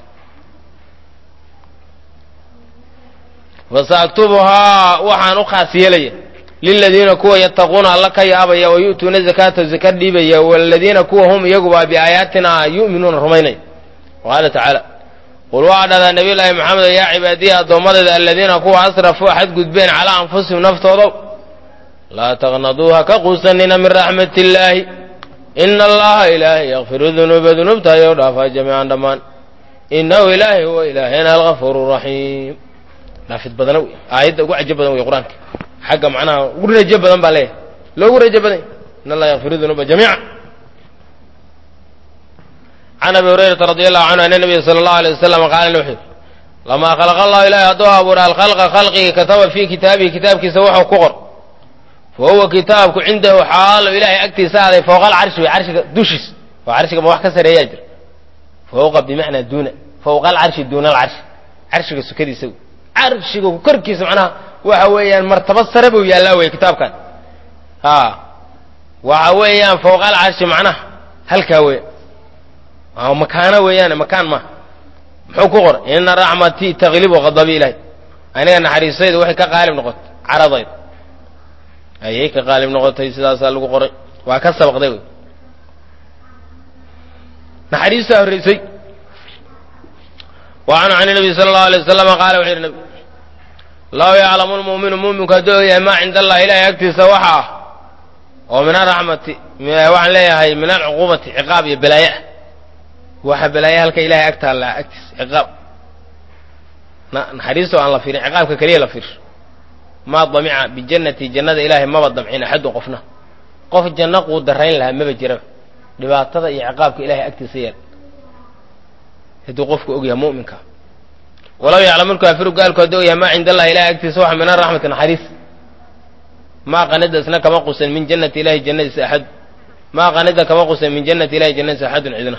fasaaktubuhaa waxaan u khaas yeelaya liladiina kuwa yattaquuna alla ka yaabaya wa yu'tuuna zakaata zaka dhiibaya waladiina kuwa hum iyaguba biaayaatina yu'minuuna rumaynaya qaala tacaala qul waxaa dhahdaa nabiy llaahi maxamedo yaa cibaadiya addoommadayda aladiina kuwa asrafuu xadgudbeen calaa anfusihim naftoodow laa taqnaduu ha ka quusanina min raxmat illaahi ina allaha ilaahay yakfiru dunuuba dunuubta ayou dhaafaa jamiican dhammaan inahu ilaahay huwa ilaahayna algafuuru raxiim dhaafid badana wey aayadda ugu cajo badan wey qur-aanka xagga macnaha ugu rajo badan baa leeyahay loogu rajo badan in allaha yakfiru dunuuba jamiica can abi hurayrata radi allahu canhu ana nabiya sala allahu alay wasalam qaala wuxuu yidhi lamaa khalaqa allahu ilahay hadduu abuura alkhalqa khalqigi kataba fii kitaabihi kitaabkiisa wuxuu ku qor fa huwa kitaabku cindahu xaalo ilaahay agtiisa aaday fowqa alcarshi wey carshiga dushiis oo carshiga ma wax ka sareeyaa jira fowqa bimacnaa duuna fowqa alcarshi duuna alcarshi carshiga sukadiisa wey carshiga korkiisa macnaha waxa weeyaan martaba sare buu yaallaa wey kitaabkan ha waxa weeyaan fowqa alcarshi macnaha halkaa wey makaano weeyaane makaan maaha muxuu ku qoray ina raxmatii taglibu qadabi ilahay aniga naxariistayda waxay ka qaalib noqotay caradayda ayay ka qaalib noqotay sidaasaa lagu qoray waa ka sabaqday wey naxariistaa horreysay wa canhu can nabiy sala allahu alay wasalama qaala wuxuu yidhi nabig law yaclamu lmu'minu mu'minku hadduu og yahay maa cinda allahi ilahay agtiisa waxa ah oo min araxmati waxaan leeyahay min alcuquubati ciqaab iyo balaaye ah waxa balaaya halka ilahay ag taallaa agtiis ciqaab naxariistoo aan la fiirin ciqaabka keliya la fiirsho maa damica bijannati jannada ilaahay maba damcin axadun qofna qof janno quu darayn lahaa maba jiraba dhibaatada iyo ciqaabka ilahay agtiisa yeel hadduu qofku ogyahay mu'minka walaw yaclamu lkaafiru gaalku hadduu ogyahay maa cinda allahi ilahay agtiisa waxa min araxmati naxariis maa qanida isna kama qusan min jannati ilahi jannadiisa axad maa qanida kama qusan min jannati ilahi jannadiisa axadun cidna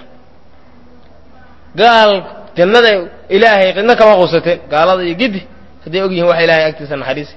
gaal jannada ilaahay cidna kama qusateen gaalada iyo gidi hadday og yihiin waxa ilahay agtiisa naxariisi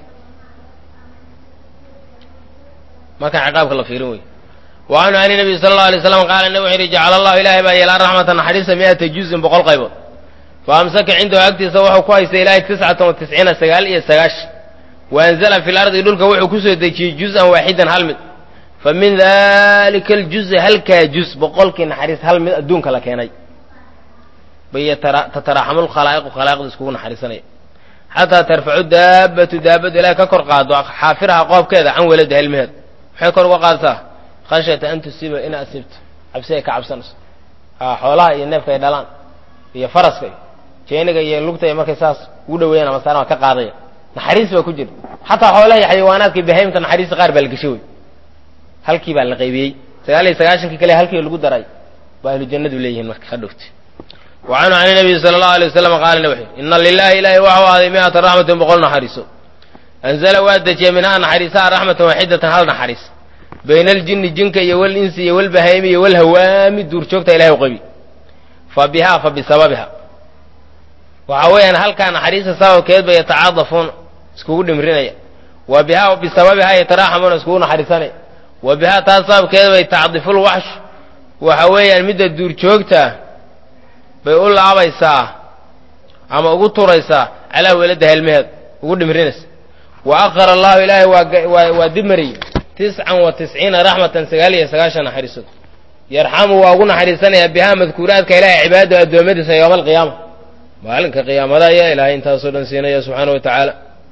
markaa ciqaabka la fiirin wey wa canhu an nabiy sala allau alay slam qaala nabi wuxu yidhi jacala allahu ilaahay baa yeelaa raxmata naxariista mi'ata juzin boqol qaybood fa amsaka cindahu agtiisa wuxuu ku haystay ilaahay tiscatan wa tisciina sagaal iyo sagaashan wa anzala fi lardi dhulka wuxuu kusoo dejiyey juz-an waaxidan hal mid fa min dalika aljuzi halkaa juz boqolkii naxariis hal mid adduunka la keenay bay tataraaxamu lkhalaa'iqu khalaa'iqda iskugu naxariisanaya xataa tarfacu daabatu daabadu ilahay ka kor qaado xaafiraha qoobkeeda can welada helmeheed maxay kor uga qaadataa khashyata an tusiiba in asibto cabsi ay ka cabsanayso a xoolaha iyo neefka ay dhalaan iyo faraska iyo jeeniga iyo lugta iyo markay saas ugu dhaweeyaan ama saarama ka qaadaya naxariis baa ku jira xataa xoolaha iyo xayawaanaadka bahaymta naxariista qaar baa la geshay wey halkii baa la qaybiyey sagaal iyo sagaashankii kale halkii lagu daray baa ahlu jannadu leeyihiin marka ha dhowti wa canhu can nabiyi sala allahu alay wasalam qaala nabi wuxuu ina lilahi ilahi waxau ahday mi'ata raxmatin boqol naxariiso anzala waa dejiyey minhaa naxariisaha raxmatan waaxidatan hal naxariis bayna aljinni jinka iyo walinsi iyo walbahaymi iyo walhawaami duurjoogta ilahay u qabi fa bihaa fa bisababiha waxa weeyaan halkaa naxariista sababkeed bay yatacaadafuuna iskugu dhimrinaya wa bihaa bisababihaa yataraaxamuuna iskugu naxariisanaya wa bihaa taas sababkeed bay tacdiful waxsh waxa weeyaan midda duurjoogtaa bay u laabaysaa ama ugu turaysaa calaa welada helmeheed ugu dhimrinaysa wa akhara allahu ilaahay waa waa dib mariyey tiscan wa tisciina raxmatan sagaal iyo sagaashan naxariisood yarxamu waa ugu naxariisanayaa bihaa madkuuraadka ilahay cibaadada addoommadiisa yowma alqiyaama maalinka qiyaamada ayaa ilaahay intaasoo dhan siinaya subxaana wa tacaala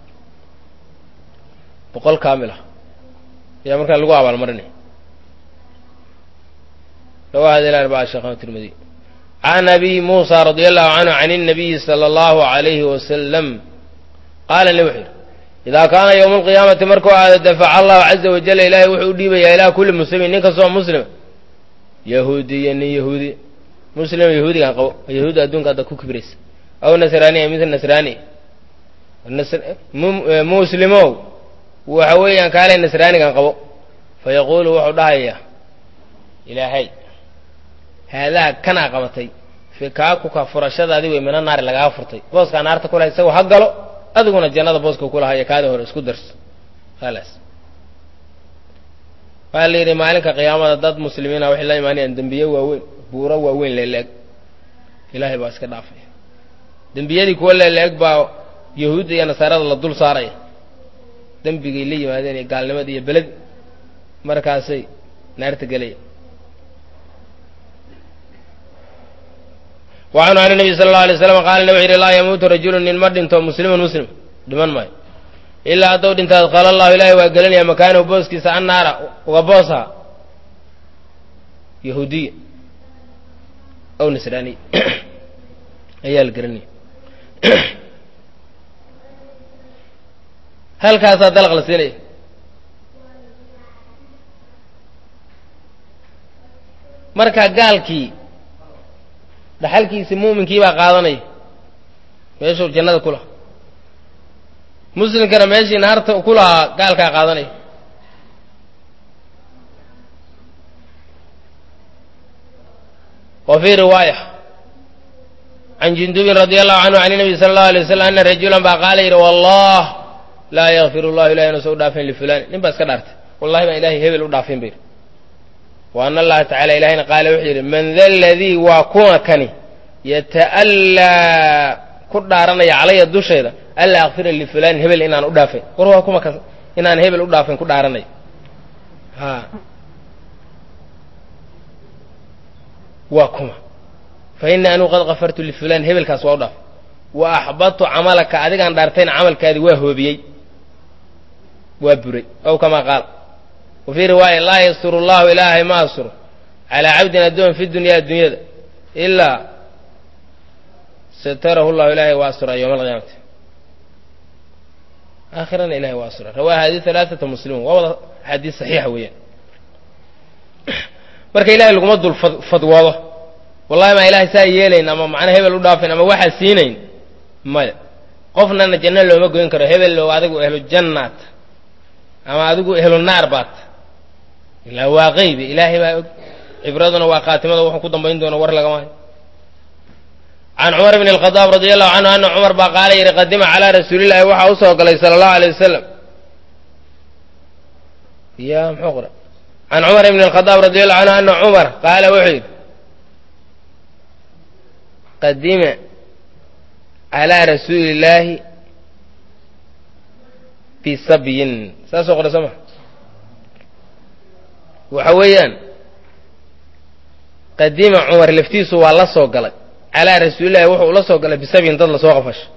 boqol kaamil ah ayaa markaa lagu abaalmarinaya rawaahada ila arbaa sheekhan tirmidi can abi muusa radia allahu canhu can الnabiyi salى allahu alayhi wasalam qaala nabi wuxuu yidhi idaa kaana yowma alqiyaamati markuu aado dafaca allahu caza wajala ilaahay wuxuu u dhiibayaa ilaa kulli muslimin nin kastoo muslima yahuudiya nin yahuudi muslima yahuudigan qabo yahuudda adduunka hadda ku kibraysa aw nasraaniya mid nasraani muslimow waxa weeyaan kaalay nasraanigan qabo fa yaquulu wuxuu dhahayaa ilaahay haadaa kanaa qabatay fikaakuka furashadaadii wey mina naari lagaga furtay booskaa naarta kulahay isagoo ha galo adiguna jannada booska kulahaya kaada hore isku darso khalaas waxaa la yidhi maalinka qiyaamada dad muslimiina waxay la imaanayaan dembiye waaweyn buuro waaweyn leeleeg ilaahay baa iska dhaafaya dembiyadii kuwa leeleeg baa yahuudda iyo nasaarada la dul saaraya dembigay la yimaadeen iyo gaalnimada iyo beled markaasay naarta gelaya wacanhu can nabiy sala allau alay slam qaala nabi wuxu yidhi laa yamuutu rajulun nin ma dhinto musliman muslim dhiman maayo ilaa hadduu dhinta adqala allahu ilaahay waa gelinaya makaanahu booskiisa annaara uga boosa yahuudiya aw nasraaniya ayaa la gelinaya halkaasaa dalaq la siinaya marka gaalkii dhaxalkiisi muuminkii baa qaadanaya meeshuu jannada ku lahaa muslimkana meeshii naarta ku lahaa gaalkaa qaadanaya wa fii riwaaya can jundubin radi allahu canhu can nabi sala allahu alay wasalam ana rajulan baa qaala yidhi wallah laa yakfir llahu ilahay inuusan u dhaafin lifulani nin baa iska dhaartay wallahi baan ilahay hebel u dhaafin ba yidhi wa ana allaha tacala ilahayna qaala wuxuu yidhi man da ladii waa kuwa kani yata'allaa ku dhaaranaya calaya dushayda alla akfira lifulanin hebel inaan u dhaafin war waa kuma kas inaan hebel u dhaafin ku dhaaranaya ha waa kuma fa ini anuu qad kafartu lifulan hebelkaas waa u dhaafay wa axbadtu camalaka adigaan dhaartayna camalkaadii waa hoobiyey waa buray ow kamaa qaala wa fii riwaaya laa yasturu llahu ilaahay ma asturo calaa cabdin addoon fi dunyaa addunyada ilaa satarahu llahu ilahay waa astura yowma alqiyaamati aakhirana ilahay waa astura rawaa hadi alaaata muslimuun waa wada axaadiis saxiixa weeyaan marka ilahay laguma dul fadwoodo wallahi maa ilahay saa yeelayn ama macna hebel u dhaafayn ama waxaa siinayn maya qofnana janno looma goyn karo hebel low adigu ehlu jannaat ama adigu ehlu naar baat ilaa waa qeybi ilaahay baa og cibraduna waa khaatimada wuxuu ku dambayn doono war lagama hayo can cumar bn اlkhadaab radi allahu canhu ana cumar baa qaala yidhi qadima calaa rasuulillahi waxaa usoo galay sala allahu alay wasalam ya muxuu qora can cumar bn اlkhadaab radi allahu canhu ana cumar qaala wuxuu yidhi qadima calaa rasuuli illaahi bisabyin saasoo qora soo ma waxa weeyaan qadima cumar laftiisu waa la soo galay calaa rasuulillahi wuxuu ula soo galay bisabyin dad lasoo qafasho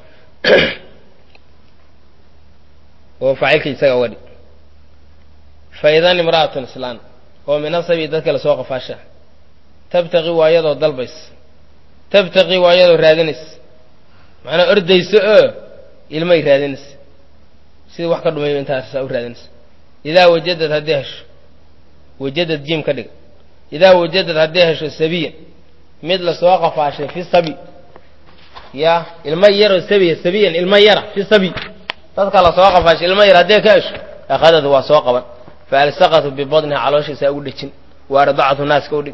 oo faacilka isaga uga dhig fa idan imra'atun islaan oo min asabi dadka lasoo qafaasha tabtaqi waa iyadoo dalbays tabtaqi waa iyadoo raadinays macnaa ordayso oo ilmay raadinaysa sidii wax ka dhumay intaasaa u raadinaysa idaa wajadad haddii hesho wajadad jiim ka dhiga idaa wajadad haddii hesho sabiyan mid lasoo qafaashay fi sabi ya ilmo yaroo sabiya sabiyan ilmo yara fi sabi dadka lasoo qafaashay ilmo yar haddii ka hesho akhadad waa soo qaban fa alsaqatu bibadniha calooshiisa ugu dhejin wa ardacatu naaska u dhig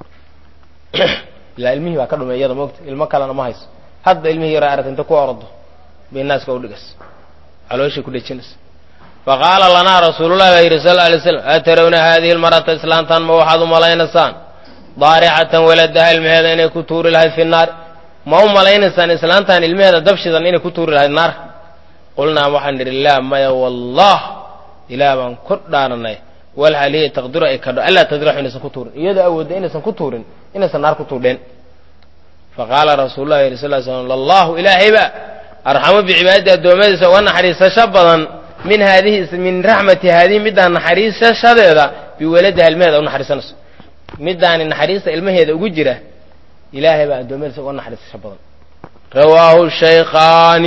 ilaa ilmihii baa ka dhumay iyada moogta ilmo kalena ma hayso hadda ilmihii yaro aragta inta ku ordo bay naaska u dhigas calooshay ku dhejinaysa faqaala lanaa rasuulullahi baa yidhi sal alay slam atarawna haadihi lmarata islaantan ma waxaad u malaynaysaan daaricatan waladaha ilmaheeda inay ku tuuri lahayd fi naar ma u malaynaysaan islaantan ilmaheeda dabshidan inay ku tuuri lahayd naar qulnaa waxaan nidhi laa maya wallah ilaah baan ku dhaaranay walhal hiya taqdiru ay kadho allaa tadraxu inaysan ku tuurin iyadoo awoodda inaysan ku tuurin inaysan naar ku tuurdheen faqaala rasuulullahi yidhi sal slam lallahu ilaahayba arxamu bicibaadati addoommadiisa uga naxariisasho badan min haadihi min raxmati haadihi middaan naxariisashadeeda biwaladiha ilmaheeda u naxariisanayso middaani naxariista ilmaheeda ugu jira ilaahay baa addoommadiisa uga naxariisasho badan rawaahu shaykhaani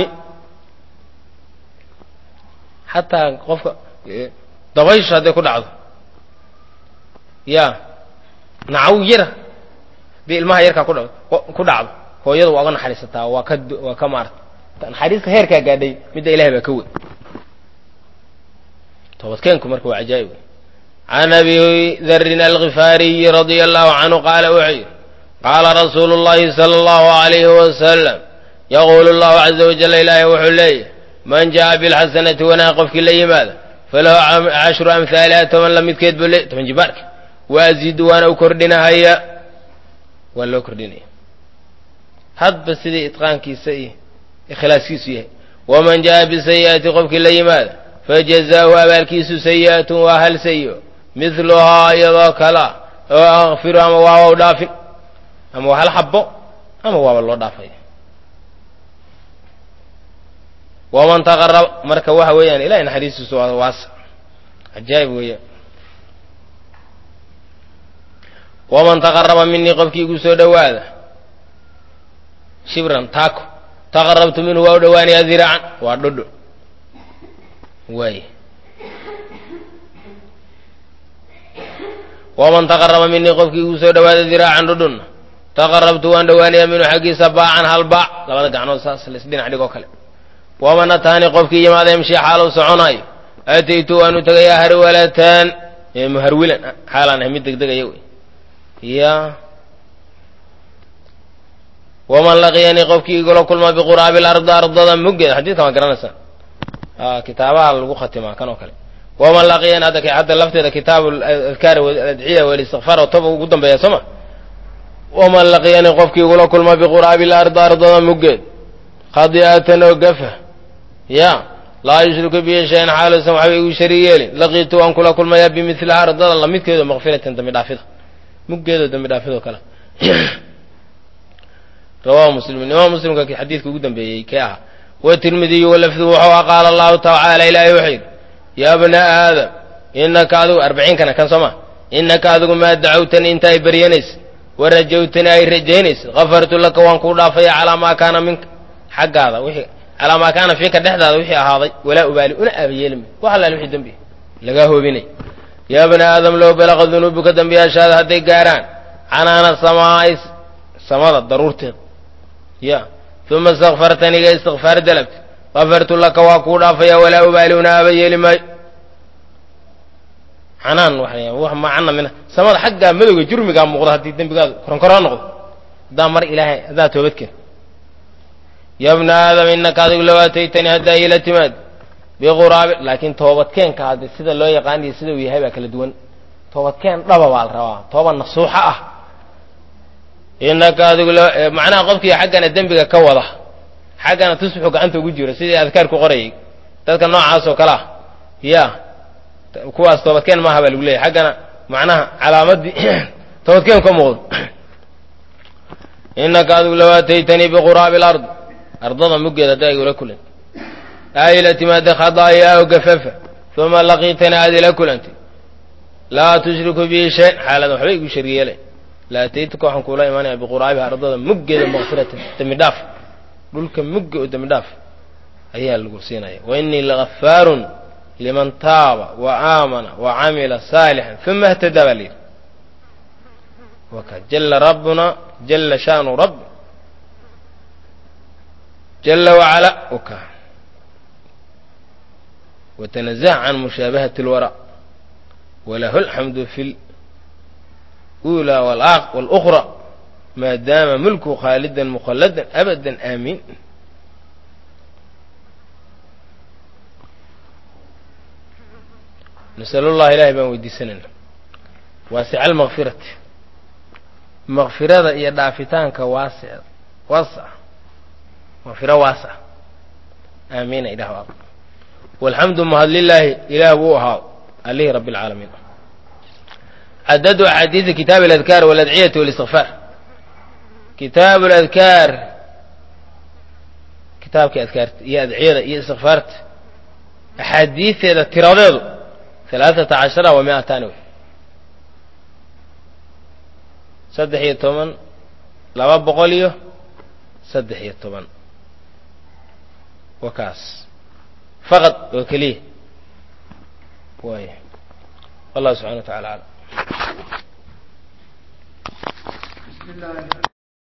xataa qofka dabayshu hadday ku dhacdo ya nacaw yara hadii ilmaha yarkaa kudh ku dhacdo hooyada waa uga naxariisataa waa ka waa ka maarta naxariista heerkaa gaadhay midda ilahay baa ka wey toobadkeenku marka waa cajaa'ib can abi darin alkifaariyi radia allahu canhu qaala wuxuu yidhi qaala rasuulu llahi sala allahu alayhi wasalam yaquulu llahu caza wajalla ilaahay wuxuu leeyahy man jaءa bilxasanati wanaag qofkii la yimaada falahu cashru amhaaliha toban la midkeed buu le toban jibaarka waazidu waana u kordhinahaya waa loo kordhinaya hadba sidii itqaankiisa iyo ikhlaaskiisu yahay waman jaءa bisayi'ati qofkii la yimaada fajazaahu abaalkiisu sayi'atun waa hal sayi'o midluhaa iyadoo kala oo akfiru ama waaba u dhaafin ama waa hal xabo ama waaba loo dhaafaya waman taqaraba marka waxa weeyaan ilahay naxariistiisu waa waasa cajaa'ib weeyaan waman taqaraba minii qofkii igu soo dhowaada shibran taako taqarabtu minhu waa u dhowaanaya diraacan waa dhodho waay waman taqaraba minii qofkii igu soo dhowaada diraacan dhodhonna taqarabtu waan dhowaanayaa minhu xaggiisa baacan hal baac labada gacnood saas laisdhinac dhigoo kale waman ataani qofkii yimaada yamshi xaalu soconaayo ataytu waanu tegayaa harwalatan muharwilan xaalaan ahay mid degdegaya wey ya waman laqiyanii qofkii igula kulma biquraabi lardi ardada muggeeda xadiidkan waa garanaysaa kitaabaha lagu khatimaa kan oo kale waman laqiyani hadda hadda lafteeda kitaabu adkaar adciya walistikfaar oo toba ugu dambeeya soo ma waman laqiyanii qofkii igula kulma biquraabi lardi ardada muggeed khadi'atan oo gafa ya laa yushriku bihi shayan xaalusan waxba igu shariig yeelin laqiitu waan kula kulmayaa bimiliha ardada lamidkeedo makfiratan dambi dhaafida muggeedo dambi dhaafidoo kale rawahu muslimin imaam muslimka xadiidka ugu dambeeyey kee ahaa watirmidiyu walafdu wuxuu a qaala allahu tacaala ilaahay wuxuu yidhi yaa bna aadam inaka adigu arbaciinkana kan soo ma inaka adigu maa dacawtani inta ay baryanaysa warajawtani ay rajaynayso kafartu laka waan kuu dhaafaya calaa maa kaana minka xaggaada wixii calaa maa kaana fiika dhexdaada wixii ahaaday walaa ubaali una aabayeelmi wax allaal wixii dembi lagaa hoobinay yaa bani aadam low balaqa dunuubuka dembiyaashaada hadday gaaraan canaana samaa'i samada daruurteeda ya uma istakfartaniga istikfaar dalabti kafartu laka waa kuu dhaafaya walaa ubaali una aabayeeli maayo canaan wax macana mina samada xaggaa madowga jurmigaa muuqda haddii dembigaadu koronkoroo noqdo haddaa mar ilaahay haddaa toobadkeen ya bna aadam inaka adigu low aataytanii haddaa iila timaad biquraabi laakiin toobadkeenka hadde sida loo yaqaaniyo sida uu yahay baa kala duwan toobadkeen dhaba baa la rabaa tooba nasuuxa ah inaka adigu lo macnaha qofkii xaggana dembiga ka wada xaggana tusbuxu gacanta ugu jiro sidii adkaar ku qorayay dadka noocaas oo kale ah ya kuwaas toobadkeen maaha baa lagu leeyahy xaggana macnaha calaamadii toobadkeen ka muuqdo inaka adigu low aataytanii biquraabi alard ardada muggeeda haddaa igula kulan aa ila timaada khadaayaa o gafafa uma laqiitanii aad ila kulantay laa tushriku bii shay xaalada waxba igu shariyeelay la ataytuka waxaan kuula imaanaya biquraabiha ardada muggeeda makfiratan dembi dhaaf dhulka mugga oo dembi dhaaf ayaa lagu siinaya wa inii lagafaarun liman taaba wa aamana wa camila saalixan uma htadaa baa layidhi waka jala rabbuna jala shaanu rabbi jala wacala waka watanazaha can mushaabahati اlwara walahu alxamdu fi اlأulى wاlأkhra maa daama mulku khaalidan mukhalladan abada aamiin nasal اllah ilahay baan weydiisanayna waasica almakfirati makfirada iyo dhaafitaanka waasi waasa makfiro waasa aamiina ilah a walxamdu mahad lilaahi ilaah buu ahaa alihi rabi اlcaalamiin cadadu axaadiidi kitaab اladkaar waladciyati wاlistikfaar kitaab ladkaar kitaabka adkaarta iyo adciyada iyo istikfaarta axaadiisteeda tiradeedu alaaثata cashara wa miatani saddex iyo toban laba boqol iyo saddex iyo toban wa kaas faqad oo keliya waay wallahu subxana wa tacala alam